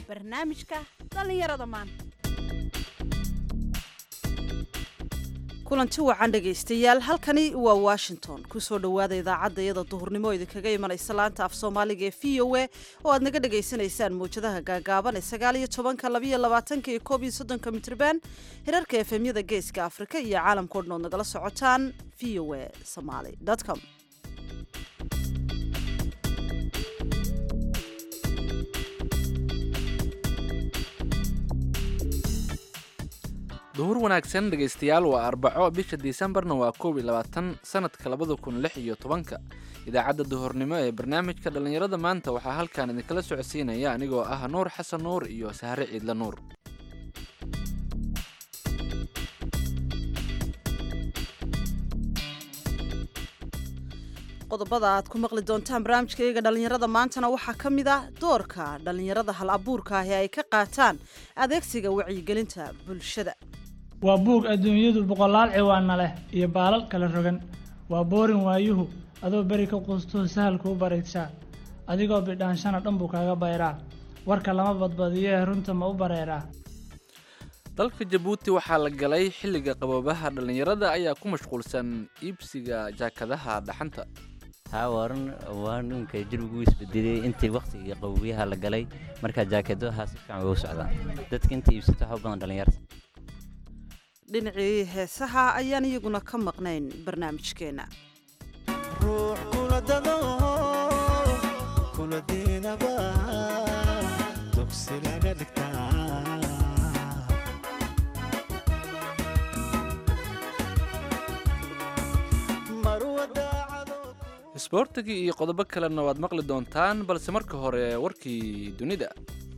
barnaamijka dhallinyarada maanta kulanti wacan dhegaystayaal halkani waa washington kusoo dhowaada idaacadda iyada duhurnimo idinkaga imanaysa laanta af soomaaliga ee v o a oo aad naga dhagaysanaysaan mawjadaha gaagaaban ee sagaal iyo tobanka labayo labaatanka iyo koob iyo soddonka mitrban hirarka efemyada geeska afrika iyo caalamkao dhan ood nagala socotaan v o a somaly com duhur wanaagsan dhegaystayaal waa arbaco bisha disembarna waa koob iyo labaatan sanadka labada kun lix iyo tobanka idaacadda duhurnimo ee barnaamijka dhallinyarada maanta waxaa halkan idinkala socodsiinaya anigoo ah nuur xasan nuur iyo sahre ciidla nuur qodobada aad ku maqli doontaan barnaamijkayga dhallinyarada maantana waxaa ka mid ah doorka dhallinyarada hal abuurka ah ee ay ka qaataan adeegsiga wacyigelinta bulshada waa buug adduunyadu boqolaal ciwaana leh iyo baalal kala rogan waa boorin waayuhu adoo beri ka quustuu sahal kuu baraydsaa adigoo bidhaanshana dhan buu kaaga bayraa warka lama badbadiyee runta ma u bareeraa dalka jabuuti waxaa la galay xilliga qaboobaha dhallinyarada ayaa ku mashquulsan iibsiga jaakadaha dhaxanta haa waaran waa ninka jirbigu isbedelay intii wakhtigii qaboobiyaha la galay markaa jaakadaha si fiican uga socdaan dadka inta iibsata waxa u badan dhallinyarta dhinacii heesaha ayaan iyaguna ka maqnayn barnaamijkeenna ruux kula dado kula diinaba dugsi laga dhigtaa isboortigii iyo qodobo kalena waad maqli doontaan balse marka hore warkii dunida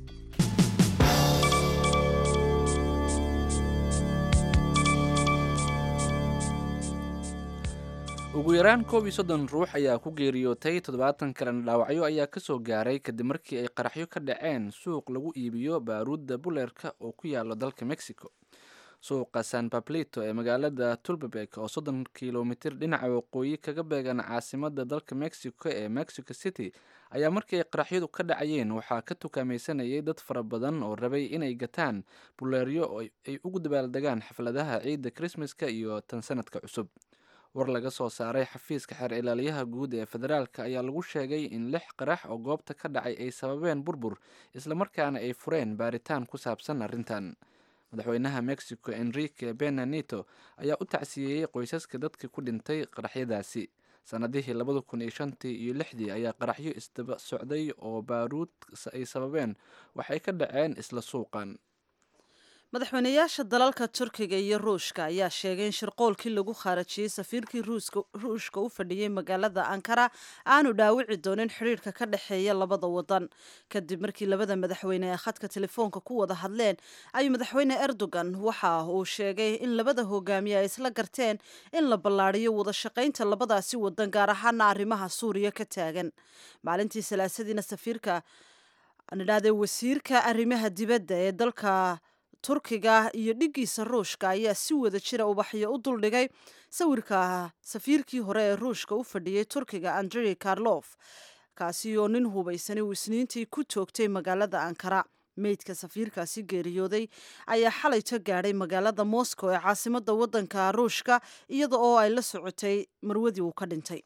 ugu yaraan koob iyo soddon ruux ayaa ku geeriyootay toddobaatan kalena dhaawacyo ayaa kasoo gaaray kadib markii ay qaraxyo ka dhaceen suuq lagu iibiyo baaruudda buleerka oo ku yaalo dalka mexico suuqa san bablito ee magaalada tulbabek oo soddon kilomitir dhinaca waqooyi kaga beegan caasimada dalka mexico ee mexico city ayaa markii ay qaraxyadu ka dhacayeen waxaa ka tukaamaysanayay dad fara badan oo rabay inay gataan buleeryo oo ay ugu dabaaldegaan xafladaha ciidda krismaska iyo tan sanadka cusub war laga soo saaray xafiiska xeer ilaaliyaha guud ee federaalka ayaa lagu sheegay in lix qarax oo goobta ka dhacay ay sababeen burbur islamarkaana ay fureen baaritaan ku saabsan arrintan madaxweynaha mexico enrique benanito ayaa u tacsiyeeyey qoysaska dadkii ku dhintay qaraxyadaasi sanadihii labada kun iyo shantii iyo lixdii ayaa qaraxyo isdaba socday oo baaruud ay sababeen waxay ka dhaceen isla suuqan madaxweynayaasha dalalka turkiga iyo ruushka ayaa sheegay in shirqoolkii lagu khaarajiyey safiirkii ruushka u fadhiyey magaalada ankara aanu dhaawici doonin xidhiirka ka dhexeeya labada wadan kadib markii labada madaxweyne ee khadka telefoonka ku wada hadleen ayuu madaxweyne erdogan waxa uu sheegay in labada hogaamiye ay isla garteen in la ballaadhiyo wada shaqaynta labadaasi wadan gaar ahaana arrimaha suuriya ka taagan maalintii salaasadiina safiirka nidhahdee wasiirka arrimaha dibadda ee dalka turkiga iyo dhiggiisa ruushka ayaa si wada jira ubaxyo u duldhigay sawirka safiirkii hore ee ruushka u fadhiyey turkiga andrey karlof kaasi oo nin hubaysani uu isniintii ku toogtay magaalada ankara meydka safiirkaasi geeriyooday ayaa xalayto gaadhay magaalada moscow ee caasimada wadanka ruushka iyada oo ay la socotay marwadii uu ka dhintay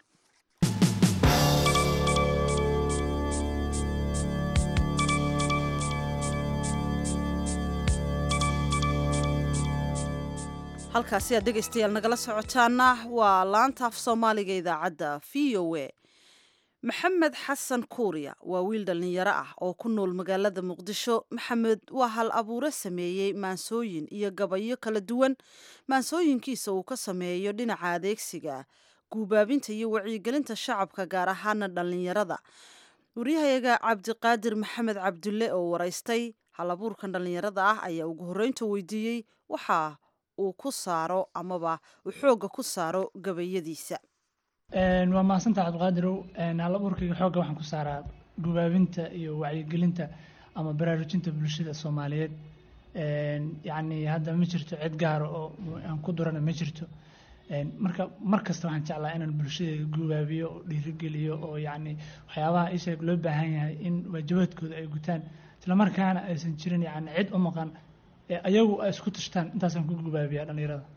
halkaasi aad dhegaystayaal nagala socotaana waa laanta af soomaaliga idaacadda v o a maxamed xasan kuuriya waa wiil dhallinyaro ah oo ku nool magaalada muqdisho maxamed waa hal abuure sameeyey maansooyin iyo gabayo kala duwan maansooyinkiisa uu ka sameeyo dhinaca adeegsiga guubaabinta iyo wacyigelinta shacabka gaar ahaana dhallinyarada waryahayaga cabdiqaadir maxamed cabdulle oo waraystay hal abuurkan dhallinyarada ah ayaa ugu horreynta weydiiyey waxaa uu ku saaro amaba uu xoogga ku saaro gabayadiisa waa mahadsantaha cabdiqaadirow hal abuurkayga xoogga waxaan ku saaraa gubaabinta iyo wacyigelinta ama baraarujinta bulshada soomaaliyeed yacni hadda ma jirto cid gaara oo aan ku durana ma jirto marka mar kasta waxaan jeclaa inaan bulshadayda gubaabiyo oo dhiirigeliyo oo yacni waxyaabaha isheeg loo baahan yahay in waajibaadkooda ay gutaan islamarkaana aysan jirin yacni cid u maqan ee ayagu ay isku tashtaan intaasaan ku gubaabiyaa dhallinyarada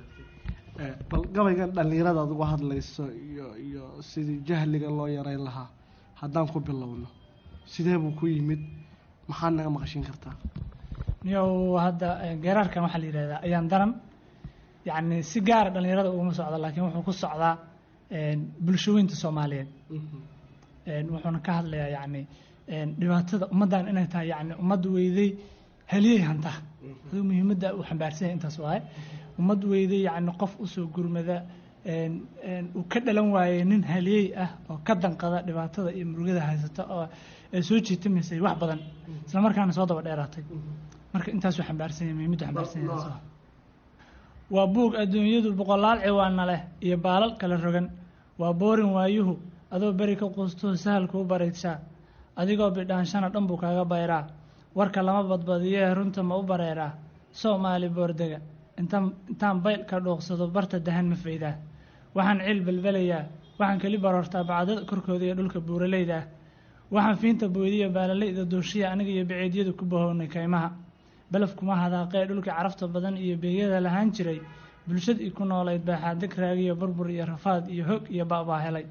Eh, bal gabaygan dhallinyarada aad uga hadlayso iyo iyo sidii jahliga loo yareyn lahaa haddaan ku bilowno sidee buu ku yimid maxaad naga maqashin kartaa niyow hadda eh, geeraarkan waxaa la yidhahdaa ayaan daran yacni si gaara dhallinyarada uguma socda laakiin wuxuu ku socdaa een, bulshooyinta soomaaliyeed een, wuxuuna ka hadlayaa yacni een, dhibaatada ummaddan inay tahay yacni ummad weyday heliyey hanta adigu muhiimadda uu xambaarsan yahay intaas waaye ummad weyday yacni qof usoo gurmada een, een, uu ka dhalan waayey nin haliyey ah oo ka danqada dhibaatada iyo murugada haysata oo ay soo jiitamaysay wax badan isla markaana soo daba dheeraatay marka intaasuu xambaarsan yahay muhiimaddu xambaarsan yahay taas waaye. waa buug adduunyadu boqolaal ciwaana leh iyo baalal kala rogan waa boorin waayuhu adoo beri ka quustoo sahal kuu barayshaa adigoo bidhaanshana dhan buu kaaga bayraa warka lama badbadiyee runta ma u bareeraa soomaali boordega intaan intaan bayl ka dhuuqsado barta dahan ma faydaa waxaan cil belbelayaa waxaan keli baroortaa bacdada korkooda iyo dhulka buuraleyda ah waxaan fiinta boydiya baalalayda dooshiya aniga iyo baceedyadu ku bahownay kaymaha belaf kuma hadaaqee dhulkii carafta badan iyo beegyada lahaan jiray bulshadii ku noolayd baa xaadig raagiyo burbur iyo rafaad iyo hog iyo ba'baa helay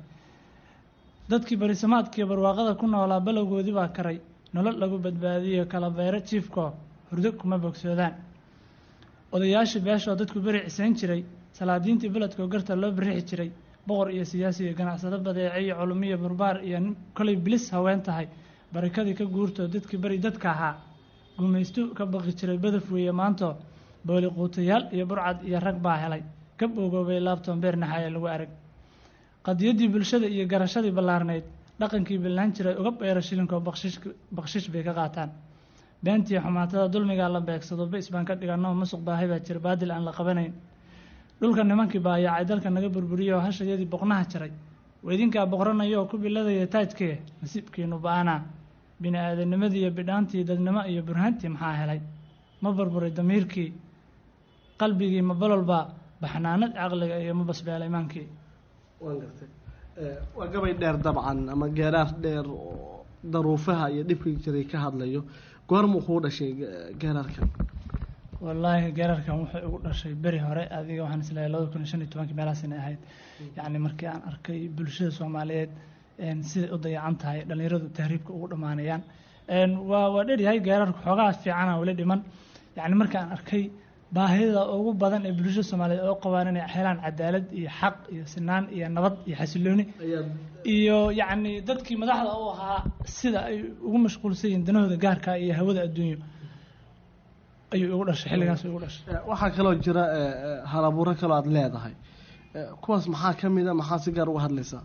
dadkii barisamaadkiiyo barwaaqada ku noolaa balowgoodii baa karay nolol lagu badbaadiyo kala bayro jiifkoo hurdo kuma bogsoodaan odayaashii beeshoo dadku beri cisayn jiray salaadiintii beledkoo garta loo birixi jiray boqor iyo siyaasi iyo ganacsado badeece iyo culumiyo barbaar iyo nin kolay bilis haween tahay barakadii ka guurtoo dadkii beri dadka ahaa gumaystu ka baqi jiray badaf weeye maantoo booli quutayaal iyo burcad iyo rag baa helay ka boogoobay laabtoon beer naxaaya lagu arag qadiyaddii bulshada iyo garashadii ballaarnayd dhaqankii billaan jiray uga beero shilinkoo bakshish bakshish bay ka qaataan beentii xumaatada dulmigaa la beegsado bais baan ka dhiganoo musuq baahay baa jira baadil aan la qabanayn dhulka nimankii baayaacay dalka naga burburiyey oo hashayadii boqnaha jaray waa idinkaa boqranaya oo ku biladaya taajkee nasiibkiinu ba-aanaa bini aadamnimadii iyo bidhaantii dadnimo iyo burhaantii maxaa helay ma burburay damiirkii qalbigii ma bololbaa baxnaanad caqliga iyo ma basbeela imaankii waan gartay Eh, waa gabay dheer dabcan ama geeraar dheer oo daruufaha iyo dhibkii jiray ka hadlayo goormuu kuu dhashay ge- geeraarkan wallaahi geerarkan wuxuu igu dhashay beri hore adiga waxaan isleeyahay labada kun iyo shan iyo tobankii meelahaas inay ahayd yacni markii aan arkay bulshada soomaaliyeed een, siday u dayacan tahay dhallinyaradu tahriibka ugu dhammaanayaan Een, waa waa dheryahay geerarka xoogaa fiicana weli dhiman yacni markaan arkay baahida ugu badan ee bulshada soomaaliyeed oo qabaan inay helaan cadaalad iyo xaq iyo sinaan iyo nabad iyo xasilooni ayaad iyo yacni dadkii madaxda u ahaa sida ay ugu mashquulsan yihiin danahooda gaarka iyo hawada adduunyo ayuu igu dhashay xilligaas igu dhashay Eh, waxaa kaloo jira eh, eh, halabuuro kaloo aad leedahay Eh, kuwaas maxaa ka mid a maxaa si gaar uga hadlaysaa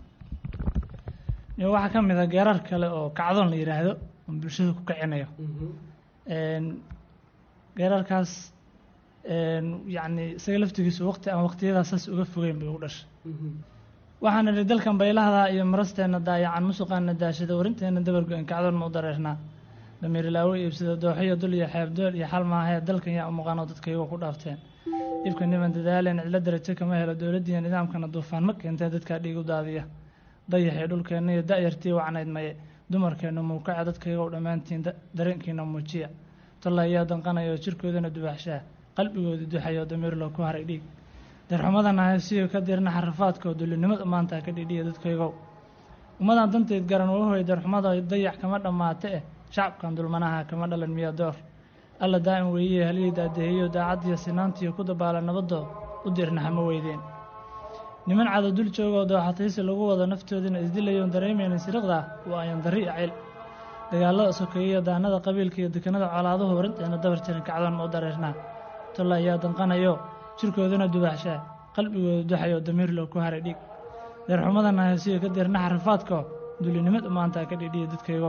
iyo waxaa ka mid a geerar kale oo kacdoon la yidhaahdo oo bulshada ku kicinayo Een, geerarkaas een, yacni isaga laftigiisu waqti aan waqtiyadaas saas uga fogeyn bay ugu dhashay waxaan idhi dalkan baylahda iyo marasteenna daayacan musuqaana daashada warinteenna dabargo-en kacdoon ma u dareernaa damiirlaawo iibsada dooxiyo dul iyo xeebdool iyo xal maahee dalkan yaa u muuqaanoo dadka iyagoo ku dhaafteen dhibka niman dadaaleen cidlo darajo kama helo dowladdiiyo nidaamkana duufaan ma keentee dadkaa dhiig u daadiya dayaxii dhulkeenna iyo da'yartii wacnayd maye dumarkeenna muukaca dadka iyagoo dhammaantiin da- dareenkiina muujiya tolla ayaa danqanaya oo jirkoodana dubaxshaa qalbigooda duxaya oo damiir loo ku haray dhiig darxumadana haysiyo ka dirna xarafaadka oo dullinimada maanta ka dhidhiya dadkaygow ummadan danteed garan waa hoy darxumada dayax kama dhammaate eh shacabkan dulmanaha kama dhalan miya door alla daa'im weeye halihii daadeheeyo daacaddiyo sinaantiyo ku dabaala nabadoo u dirna hama weydeen niman cada dul jooga oo dooxataysi lagu wado naftoodina isdilayoon dareemaynin siriqda waa ayan darri iyo cayl dagaalada sokeeya daanada qabiilka iyo dekanada colaaduhu warinteena dabar jirin kacdoon ma u dareernaa tolla ayaa danqanayo jirkoodana dubaxshaa qalbigooda duxayo damiir loo ku haray dhiig deerxumadana haysiyo ka dirna xarafaadko dulinimada maanta ka dhidhiya dadkaygow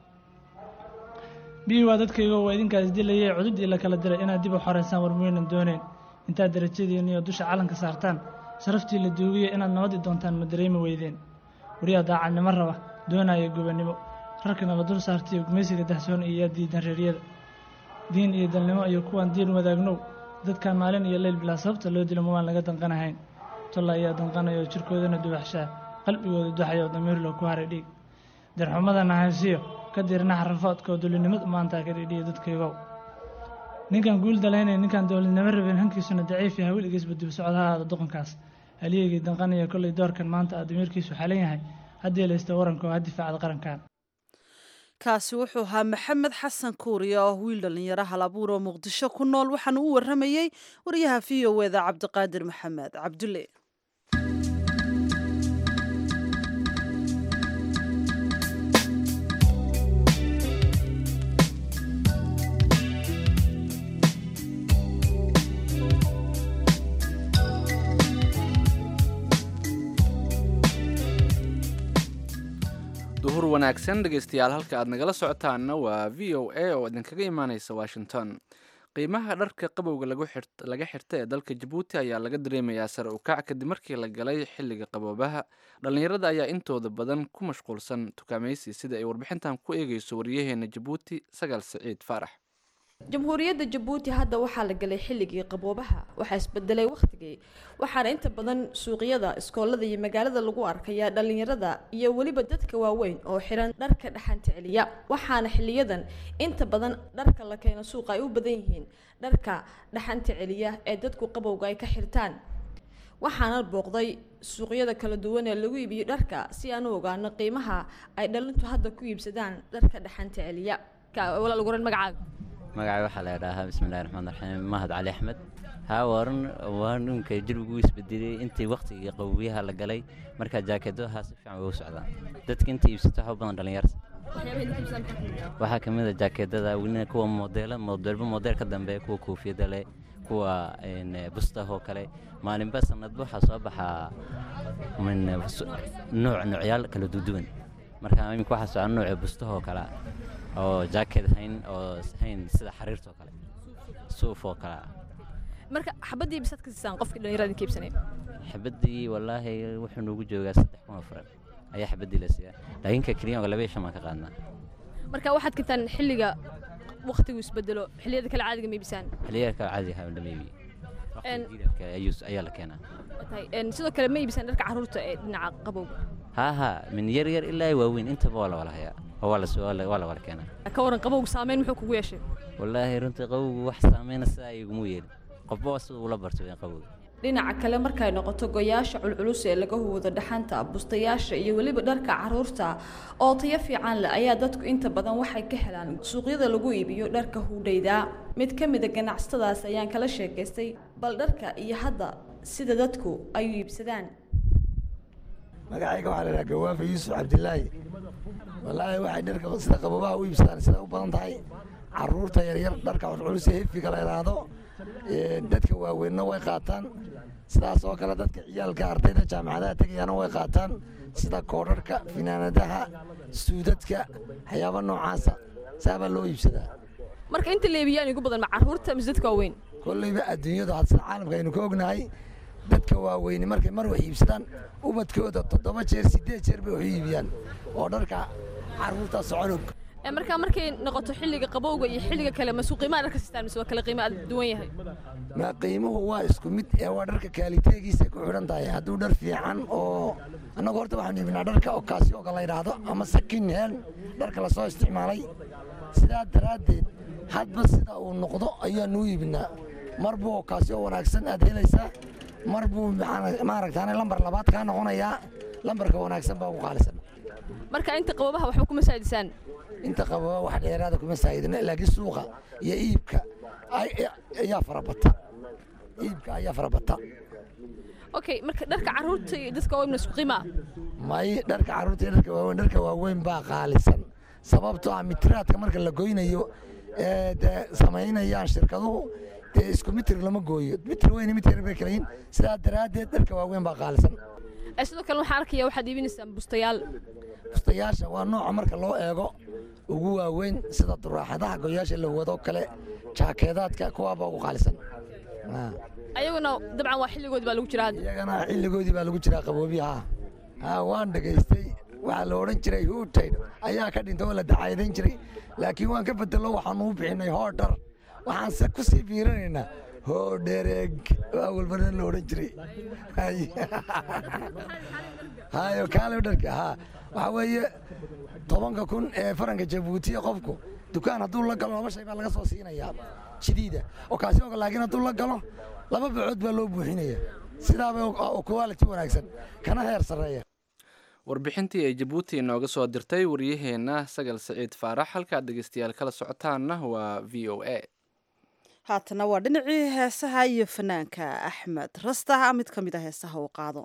biyi waa dadkaygow waa idinkaas dilayay cududii la kala diray inaad dib u xoreysaan war muynan dooneen intaad darajadiinna iyo dusha calanka saartaan sharaftii la duugiyey inaad nabadi doontaan ma dareemi weydeen wariyaa daacadnimo raba doonaya gobannimo rarkana la dul saartaiyo gumaysiga dahsoon iyo yaa diidan reeryada diin iyo dalnimo iyo kuwaan diin wadaagnow dadkan maalin iyo leyl bilaa sababta loo dilo mawaan laga danqanahayn tolla ayaa danqanaya oo jirkoodana dubaxshaa qalbigooda duxaya oo damiir loo ku haray dhiig darxumadana haysiyo ka dirnaha rafoodka oo dowladnimada maanta ka dhidhiya dadkaygow ninkan guul dalaynaya ninkan dowladnimo rabeen hankiisuna daciif yahay weligiisba dib socod ha ahaado doqonkaas haliyegii danqanaya kollay doorkan maanta aa damiirkiisu xalan yahay haddii laysta waranka oo ha difaacda qarankan kaasi wuxuu ahaa maxamed xasan kuuriya oo wiil dhallinyaro halabuur oo muqdisho ku nool waxaana u waramayey wariyaha v o eda cabdiqaadir maxamed cabdulle duhur wanaagsan dhegaystayaal halka aad nagala socotaanna waa v o a oo idinkaga imaaneysa washington qiimaha dharka qabowga lagu xirt- laga xirta ee dalka jabuuti ayaa laga dareemayaa sare u kac kadib markii la galay xilliga qaboobaha dhallinyarada ayaa intooda badan ku mashquulsan tukaamaysi sida ay warbixintan ku eegeyso wariyaheena jabuuti sagaal siciid faarax jamhuuriyadda jabuuti hadda waxaa la galay xilligii qaboobaha waxaa isbedelay wakhtigii waxaana inta badan suuqyada iskoolada iyo magaalada lagu arkayaa dhallinyarada iyo weliba dadka waaweyn oo xiran dharka dhaxanta celiya waxaana xiliyadan inta badan dharka la keeno suuqa ay u badan yihiin dharka dhaxanta celiya ee dadku qabowga ay ka xirtaan waxaana booqday suuqyada kala duwan ee lagu iibiyo dharka si aan u ogaano qiimaha ay dhalintu hadda ku iibsadaan dharka dhaxanta celiya Ka- walaal ugu horeyn magacaaga magacay waxaa la idhaahaa bismillahi raxmaan raxiim mahad cali axmed haa waran waa ninka jirbigu isbedelay intii waqtigii qabowiyaha la galay markaa jaakeedaha si fiican way u socdaan dadka inta iibsato waxa u badan dhalinyarta waxaa ka mid a jaakeedada welina kuwa modeela modeelba modeel ka dambe kuwa koofiyada leh kuwa een, bustahoo kale maalinba sanadba waxaa soo baxaa min su- nooc noocyaal kala duduwan marka iminka waxaa socda nooca bustahoo kale ah, oo jaakeed hayn oo hayn sida xariirtoo kale suuf oo kale ah. marka xabadii bisaad ka siisaan qofkii dhallinyarada ka iibsanaya xabadii wallaahi wuxuu noogu joogaa saddex kun oo furan ayaa xabadii la siiyaa laakiin ka keliya laba iyo shan baan ka qaadnaa marka waxaad kentaan xilliga waqtigu isbedelo xilliyada kale caadiga ma iibisaan xilliyaha kale caadiga ahaa lama iibiyo Een- waqtiga jiilaalka ayuu- ayaa la keenaa Tahay, een, sidoo kale ma iibisaan dharka carruurta ee dhinaca qabowga haa haa min yar yar ilaa ay waaweyn intaba waa la wala hayaa oo waa la soo- waa la waa la wala keenaa ka waran qabowga saameyn muxuu kugu yeeshay wallaahi runtii qabowgu wax saameyna sidaa iguma yeelin qofba sida ula barto in qabowga dhinaca kale markay noqoto goyaasha culculus ee laga huwado dhaxanta bustayaasha iyo weliba dharka carruurta oo tayo fiican leh ayaa dadku inta badan waxay ka helaan suuqyada lagu iibiyo dharka hudhayda mid ka mid a ganacsatadaas ayaan kala sheekaystay bal dharka iyo hadda sida dadku ay u iibsadaan magacayga waxaa la idhaha gawaafa yuusuf cabdilaahi wallaahi waxay dharka sida qabobaha u iibsadaan sida u badan tahay caruurta yaryar dharka culculus ee hefiga la idhaahdo ee dadka waaweynna way qaataan sidaas oo kale dadka ciyaalka ardayda jaamacadaha tegayana way qaataan sida koodharka finaanadaha suudadka waxyaaba noocaasa saabaa loo iibsadaa marka inta la iibiyaan ugu badan ma carruurta mise dadka waaweyn kollayba adduunyadu had sida caalamka aynu ka ognahay dadka waaweyni markay mar wax iibsadaan ubadkooda toddoba jeer siddeed jeer bay wax u iibiyaan oo dharka carruurta soconog Ee, marka markay noqoto xilliga qabowga iyo xilliga kale ma suuqiimaha dharka sistaan mise waa kale qiimo aad duwan yahay ma qiimuhu waa isku mid ee waa dharka kaaliteegiisa ku xidhan tahay hadduu dhar fiican oo annagu horta waxaanu iibinaa dharka okaasiyooga la yidhaahdo ama sakin heen dharka lasoo isticmaalay sidaa daraaddeed hadba sida uu noqdo ayaanu u iibinaa mar buu okaasiyo wanaagsan aad helaysaa mar buu maxaa- maaragtaane lambar labaad kaa noqonayaa lambarka wanaagsan baa ugu qaalisan marka inta qabobaha waxba kuma saadisaan inta qababa wax dheeraada kuma saayidina laakiin suuqa iyo iibka ay- ayaa farabata iibka ayaa farabata okay marka dharka carruurta iyo dadka waaweyn ma isku qiimaa may dharka carruurta iyo dharka waaweyn dharka waaweyn baa qaalisan sababtoo ah mitiraadka marka la goynayo ee dee samaynayaan shirkaduhu dee isku mitir lama gooyo mitir weyn iyo mitir yar bay kala yihiin sidaa daraaddeed dharka waaweyn baa qaalisan Ee, sidoo kale waxaan arkayaa waxaad iibinaysaan bustayaal bustayaasha waa nooca marka loo eego ugu waaweyn sida duraaxadaha goyaasha la wado kale jaakeedaadka kuwaabaa ugu qaalisan Ah. ayaguna dabcan waa xilligood baa lagu jiraa hadda iyagana xilligoodii baa lagu jiraa qaboobiyaha ha waan dhegaystay waxaa la odhan jiray huutayd ayaa ka dhintay oo la dacaydayn jiray laakiin waan ka bedelo waxaanu u bixinay hoodhar waxaanse ku sii fiirinaynaa hoodhereeg waa walbana la odhan jiray Hay. hayo kaale dharka ha waxaa weeye tobanka kun ee faranka jabuuti qofku dukaan hadduu la galo laba shay baa laga soo siinayaa jadiida oo kaasi og laakiin hadduu la galo laba bacood baa loo buuxinaya sidaabay quality wanaagsan kana heer sarreeya warbixintii ay jabuuti inooga soo dirtay waryaheenna sagal saciid faarax halkaad dhegeystayaal kala socotaanna waa v o a haatana waa dhinacii heesaha iyo fanaanka axmed rastaha mid ka mid a heesaha uu qaado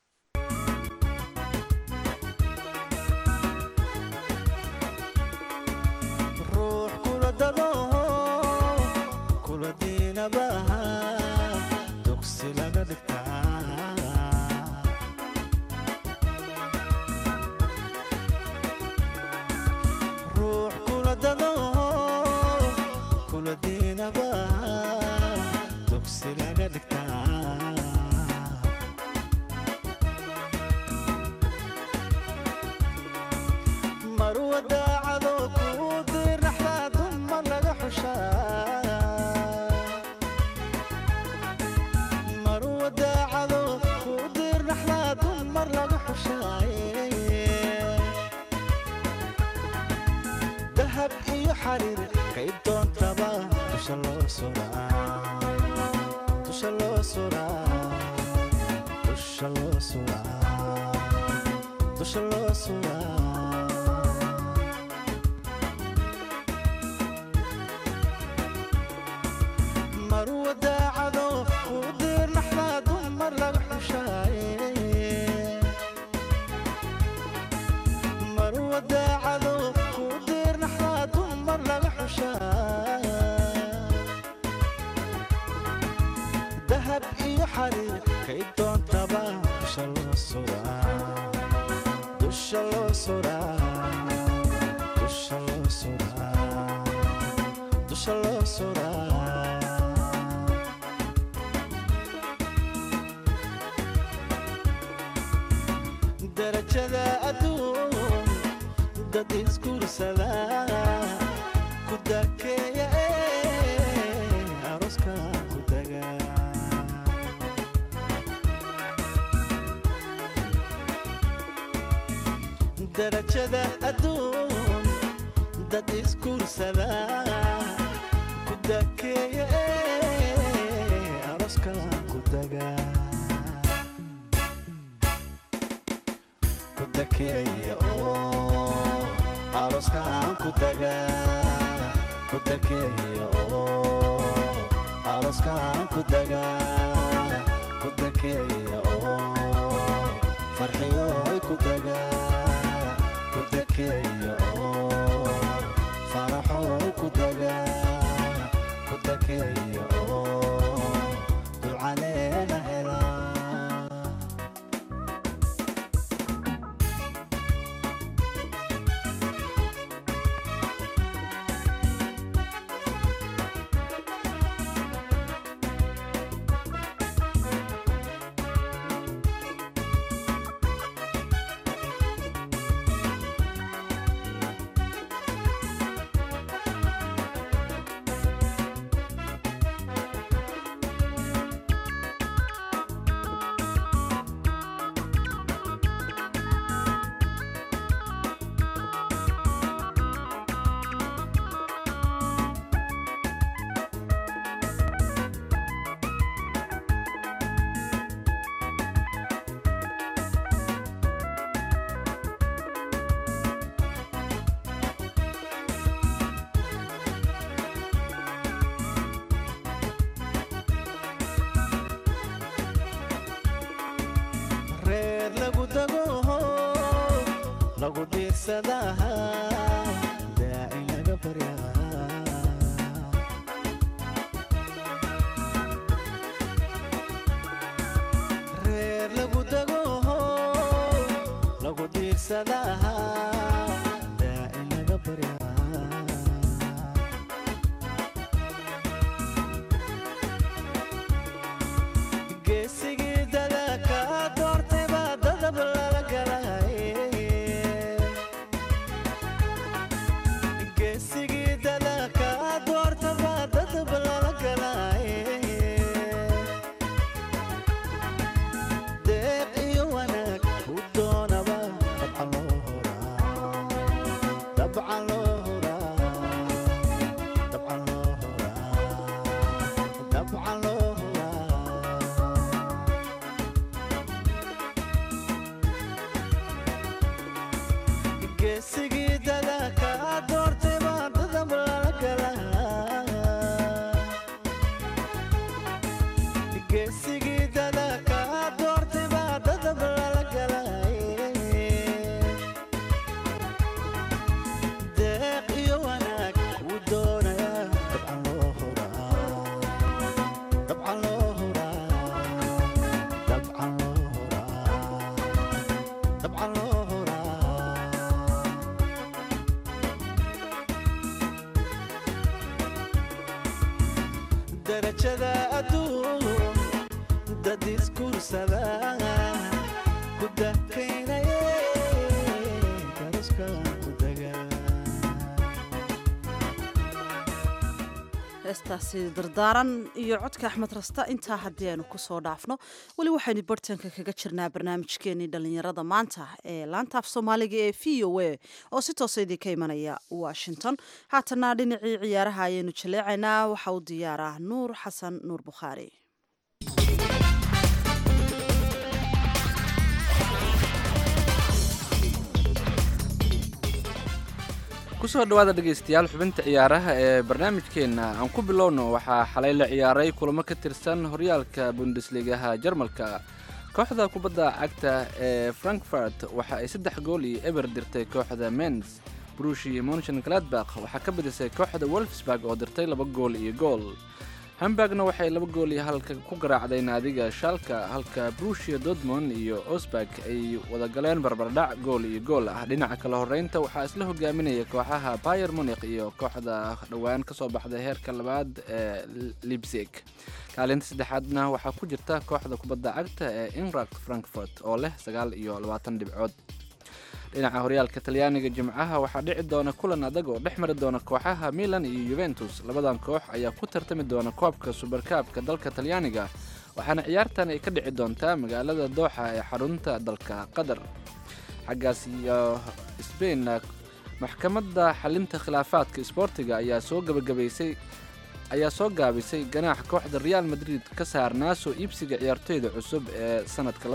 ruux kula dado kula diinabaha dugsi laga dhigtaa ruux kula dado kula diinabaha dugsi laga dhigtaa marwa daacado kuu dirnaxdaa dumar laga xushaa marwa daacado kuu dirnaxdaa dumar laga xushaaye dahab iyo xariir kay doontaba dusha loo suraa dusha loo suraa dusha loo suraa dusha loo suraa marwa daacado kuu dirnaxdaa dumar laga xushaaye marwa daacado kuu dirnaxdaa dumar laga xushaa dahab iyo xariir kay doontaba dusha loo suraa dusha loo suraa dusha loo suraa dusha loo suraa darajada adduun dad isguursada ku dakeeya ee aroska ku daga darajada adduun dad isguursada ku dakeeya ee aroska ku daga ku dakeeya oo aroskaan ku daga ku dakeeya oo aroskaan ku daga ku dakeeya oo farxiyooy ku daga ku dakeeya oo faraxooy ku daga ku dakeeya oo ducaneena helaa reer lagu dago lagu diirsadaha daaci laga baryaa reer lagu dago lagu diirsadaha daaci laga baryaa geesigii dadaka doortay baa dadab lala galay geesigii dadaka doorta baa dadab lala galay deeq iyo wanaag ku doonaba dabca loo geesigii dada kaa doortay baa dadab lala galaa geesigii dada kaa doortay baa dadab lala galaaye deeq iyo wanaag wuu doonayaa dabcan loo huraa dabcan loo huraa dabcan loo huraa dabcan loo huraa darajada adduun dad iskursada ku dakaynaye karaskan ku dagaa heestaasi dardaaran iyo codka axmed rasta intaa haddii aynu kusoo dhaafno weli waxaynu bartanka kaga jirnaa barnaamijkeenii dhallinyarada maanta ee laanta af soomaaliga ee v o a oo si toosa idinka imanaya washington haatana dhinacii ciyaaraha ayaynu jaleecaynaa waxa u diyaaraa nuur xasan nuur bukhaari kusoo dhawaada dhegaystayaal xubinta ciyaaraha ee barnaamijkeenna aan ku bilowno waxaa xalay la ciyaaray kulamo ka tirsan horyaalka bundesligaha jarmalka kooxda kubadda cagta ee frankfurt waxa ay saddex gool iyo eber dirtay kooxda mens brushi monchen gladbach waxaa ka badisay kooxda wolfsburg oo dirtay laba gool iyo gool hamburgna waxay laba gool iyo halka ku garaacday naadiga shalka halka brushia dortmund iyo osburg ay wada galeen barbardhac gool iyo gool ah dhinaca kale horeynta waxaa isla hogaaminaya kooxaha bayer munich iyo kooxda dhowaan kasoo baxday heerka labaad ee libsig kaalinta saddexaadna waxaa ku jirta kooxda kubadda cagta ee inrak frankfurt oo leh sagaal iyo labaatan dhibcood dhinaca horyaalka talyaaniga jimcaha waxaa dhici doona kulan adag oo dhex mari doona kooxaha milan iyo yuventus labadan koox ayaa ku tartami doona koobka subarkaabka dalka talyaaniga waxaana ciyaartan ay ka dhici doontaa magaalada dooxa ee xarunta dalka qatar xaggaas iyo sbain maxkamadda xalinta khilaafaadka isboortiga ayaa soo gabagabaysay ayaa soo gaabisay ganaax kooxda real madrid ka saarnaa soo iibsiga ciyaartoyda cusub ee sanadka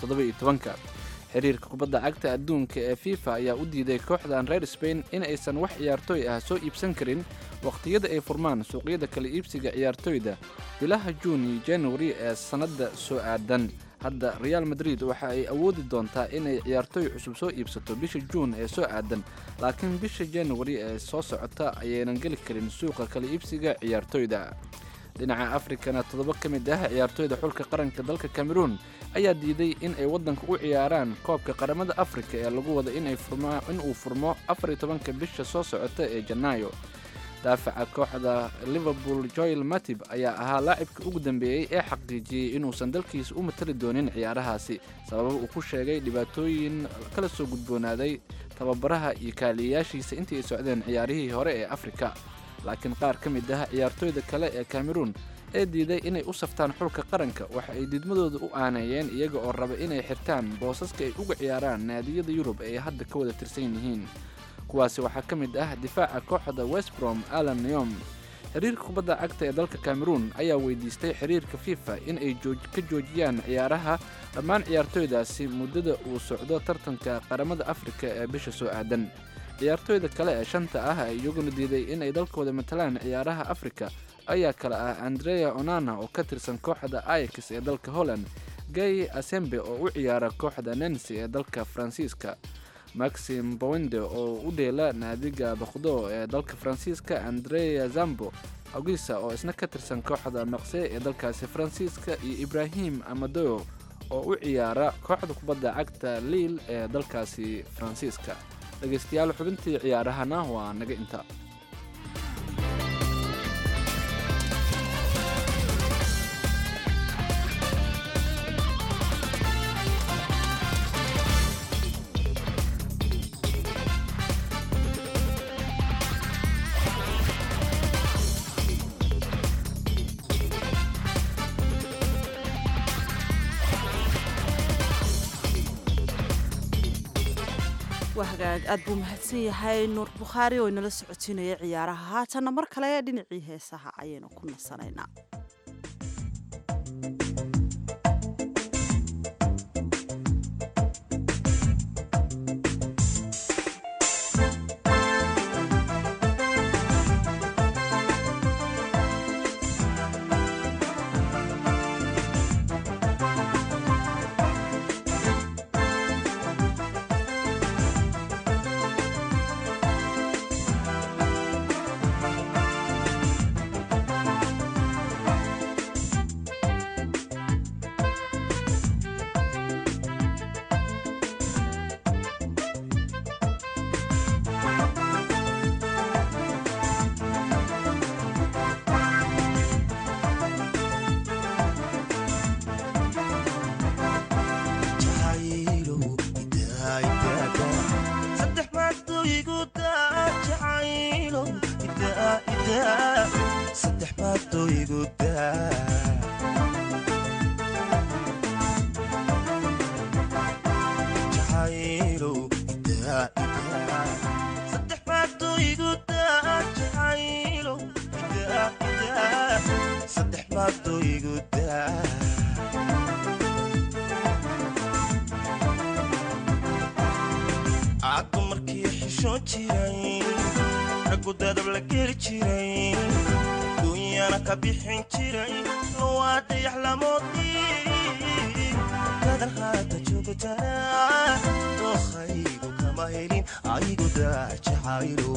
ka xiriirka kubadda cagta adduunka ee fifa ayaa u diiday kooxdan reer spain in aysan wax ciyaartooy ah soo iibsan karin wakhtiyada ay furmaan suuqyada kala iibsiga ciyaartoyda bilaha juun iyo januari ee sannadda soo aadan hadda real madrid waxa ay awoodi doontaa inay ciyaartooy cusub soo iibsato bisha juun ee soo aadan laakiin bisha januari ee soo socota ayaynan geli karin suuqa kala iibsiga ciyaartoyda dhinaca afrikana toddoba ka mid ah ciyaartooyda xulka qaranka dalka cameroon ayaa diiday in ay waddanka u ciyaaraan koobka qaramada afrika ee lagu wada in uu furmo afariyo tobanka bisha soo socota ee janaayo daafaca kooxda liverpool joel matib ayaa ahaa laacibka ugu dambeeyey ee xaqiijiyey inuusan dalkiisa u matali doonin ciyaarahaasi sababa uu ku sheegay dhibaatooyin kala soo gudboonaaday tababaraha iyo kaaliyayaashiisa intii ay socdeen ciyaarihii hore ee afrika laakiin qaar ka mid ah ciyaartooyda kale ee cameroon ee diiday inay u saftaan xulka qaranka waxa ay diidmadooda u aaneeyeen iyaga oo raba inay xirtaan boosaska ay uga ciyaaraan naadiyada yurub ee hadda ka wada tirsan yihiin kuwaasi waxaa ka mid ah difaaca kooxda westbrom alan neom xiriirka kubadda cagta ee dalka cameroon ayaa weydiistay xiriirka fifa in ay ka joojiyaan ciyaaraha dhammaan ciyaartooydaasi muddada uu socdo tartanka qaramada afrika ee bisha soo aadan ciyaartooyda kale ee shanta ah ee iyaguna diiday inay dalkooda matalaan ciyaaraha afrika ayaa kale ah andrea onana oo ka tirsan kooxda ayax ee dalka holland gay asembe oo u ciyaara kooxda nancy ee dalka faransiiska maxim bowende oo u dheela naadiga bakdo ee dalka faransiiska andrea zambo ogisa oo isna ka tirsan kooxda maqse ee dalkaasi faransiiska iyo ibrahim amadeo oo u ciyaara kooxda kubadda cagta liil ee dalkaasi faransiiska dhegaystayaal xubintii ciyaarahana waa naga inta waa hagaag aad buu mahadsan yahay nuur bukhaari oo inala socotiinaya ciyaaraha haatanna mar kale dhinacii heesaha ayaynu ku nasanaynaa igu daa caddu markii xishoon jiray raggu dadab la geli jiray duunyana ka bixin jiray waa dayax lamoodii gadan haata joogtaa dookhaygu kama helin aygu daa jacaylo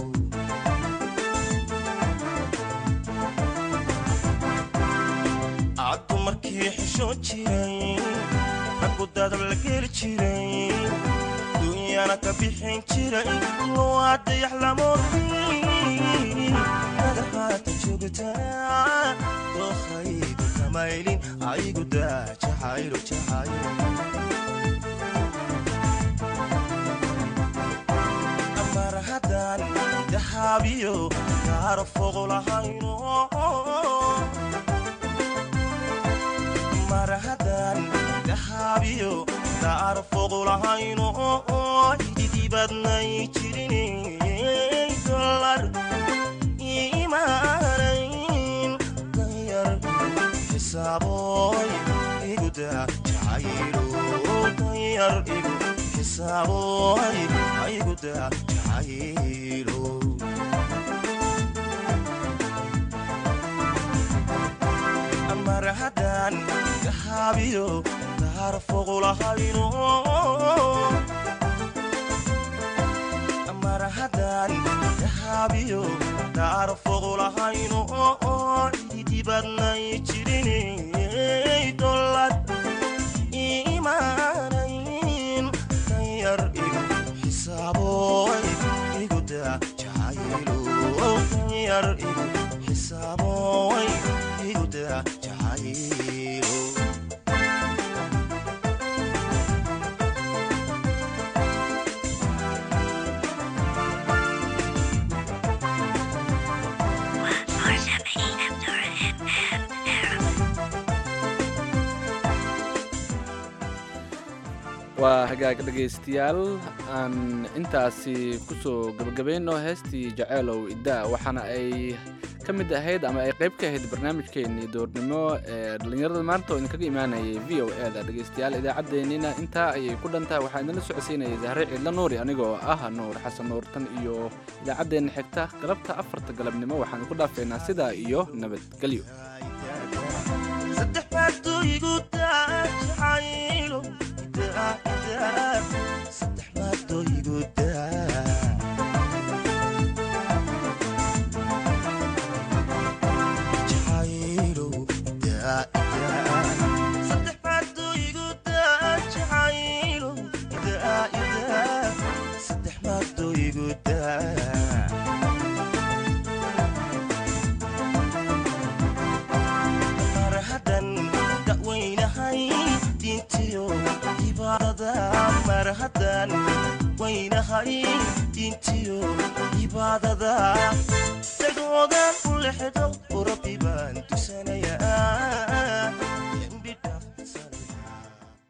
caddu markii xishoon jiray raggu dadab la geli jiray duunyana ka bixin jiray waa dayax lamoodii gadan haata joogtaa dookhaygu kama helin aygu daa jacaylo jacaylo mar haddaan dahaabiyo kaaro fogo lahayno mar haddaan dahaabiyo kaaro fogo lahayno hididibadnay jirin dolar imaanayn danyar xisaaboy iguda jacaylo danyar igu xisaaboy iguda jacaylo mar haddaan dahaabiyo daar foqulahayno mar haddaan dahaabiyo daar foqulahayno ididibadnay jirinay dolad imaanayn danyar igu xisaaboy iguda jacaylo danyar igu xisaaboy iguda jacaylo waa hagaag dhegaystayaal aan intaasi kusoo gabagabayno heestii jaceylow iddaa waxaana ay ka mid ahayd ama ay qayb ka ahayd barnaamijkeennii doornimo ee dhallinyarada maanta oo idinkaga imaanayay v o e da dhegaystayaal idaacaddeenina intaa ayay ku dhantahay waxaa idinla socodsiinayay zahre ciidla nuuri anigoo ah nuur xasan nuurtan iyo idaacaddeenna xigta galabta afarta galabnimo waxaan ku dhaafeynaa sidaa iyo nabadgelyo saddex baaduu igu daa jacaylo daa daa saddex baaduu igu daa jacaylo daa daa saddex baaduu igu daa jacaylo daa daa saddex baaduu igu daa mar haddan da'weynahay diintiyo cibaadada mar haddan weynahay diintiyo cibaadada dagoodan u lexdo u rabbi baan tusan